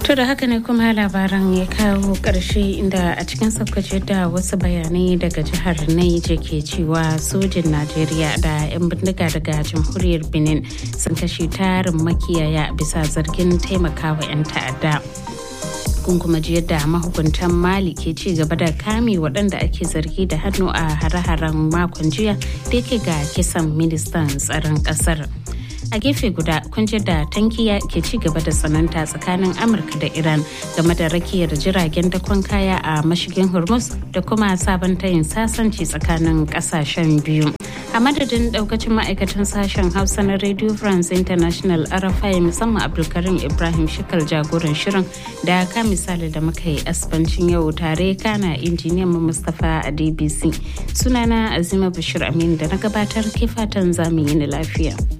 To da haka ne kuma labaran ya kawo ƙarshe inda a cikin saukace da wasu bayanai daga jihar Naija ke cewa sojin Najeriya da 'yan bindiga daga jamhuriyar Benin sun kashe tarin makiyaya bisa zargin taimakawa 'yan ta'adda. kun kuma ji yadda mahukuntan mali ke ci gaba da kame waɗanda ake zargi da hannu a hare-haren makon jiya da yake ga kisan ministan tsaron ƙasar. a gefe guda kunjir da tankiya ke ci gaba da tsananta tsakanin amurka da iran game da rakiyar jiragen dakon kaya a mashigin hormuz da kuma sabon tayin sasanci tsakanin kasashen biyu a madadin daukacin ma'aikatan sashen hausa na radio france international rfi musamman abdulkarim ibrahim shikal jagoran shirin da ka misali da muka yi asbancin yau tare kana injiniyan mu mustapha a dbc sunana azima bashir amin da na gabatar ke fatan zamu yi ni lafiya